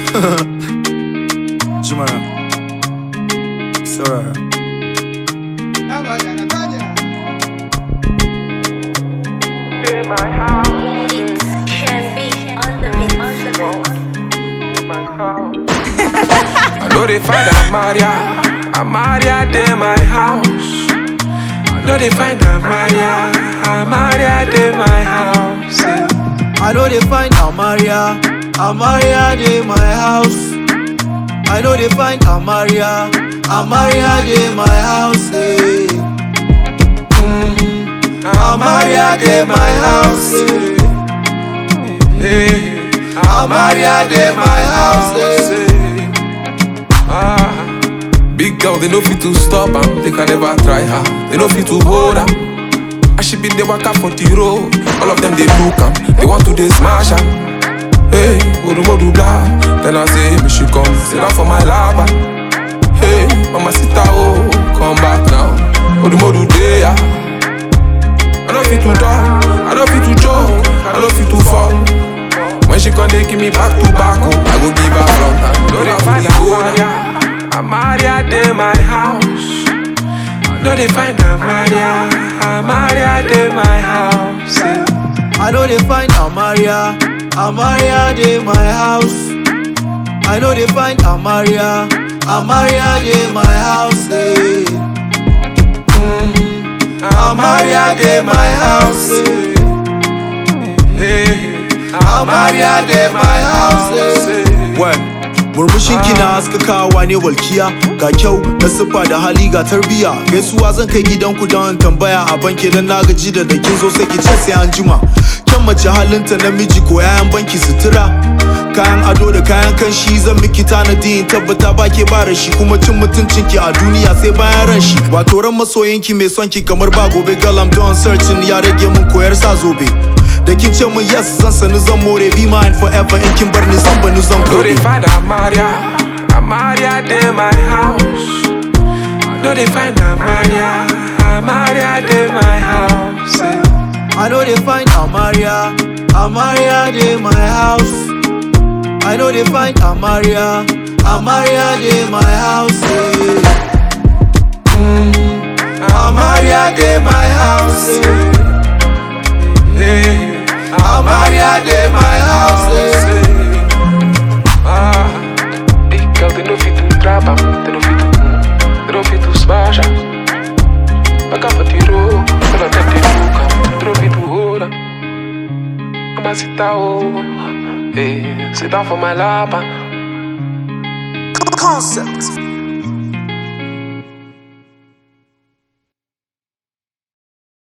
Jumara. Sorry. It can be on the mix. I know they find Amaria, Amaria de my house. I know they find Amaria, Amaria de my house. yeah. I know they find Amaria, Amaria de my house. I know they find Amaria, Amaria de my house. eh. Mm, Amaria de my house. eh. Hey, Amaria de my house. eh. Ah, big girl, they know fit to stop am. They can never try her. They know fit to hold am. I should be the waka for the road. All of them they look am. They want to they smash am. Hey, Odu Modu blah. Then I say, me she come sit down for my lava. Hey, Mama Sita, oh, come back now. Odu Modu there. I don't fit to talk, I don't fit to joke, I don't fit to fall. When she come, they give me back to back, oh, I go give her front and no they find Amaria, Amaria de my house. No they find Amaria, Amaria de my house. yeah. I know they find Amaria, Amaria de my house. I know they find Amaria, Amaria de my house. eh. Mm, Amaria de my house. eh. Hey, Amaria de my house. eh. yeah. Wai, murmushin ki na haskakawa ne walkiya ga kyau na siffa da hali ga tarbiya gaisuwa zan kai gidanku don in tambaya a banki dan na gaji da dakin zo sai ki ce sai an jima kyan mace halinta namiji ko yayan banki sutura kayan ado da kayan kanshi zan miki tanadi in tabbata ba ke ba shi kuma cin mutuncin ki a duniya sai bayan ran shi wato ran masoyinki mai son ki kamar ba gobe galam don searching ya rage mun koyar sa zobe da kin ce mun yes zan sani zan more be mine forever in kin bar ni zan bani zan No they kore find Amaria, Amaria de my house. No they find Amaria, Amaria de my house. yeah. I know they find Amaria, Amaria de my house. I know they find Amaria, Amaria de my house. eh. Mm, Amaria de my house. eh. Hey, Amaria de my house. eh. ah, big girl, they know fit to trap am, they know fit to, they know fit to smash am. Back up for the road, all of them they look am, they know fit to hold am. I'ma sit down, hey, sit down for my lap. ah. Concept.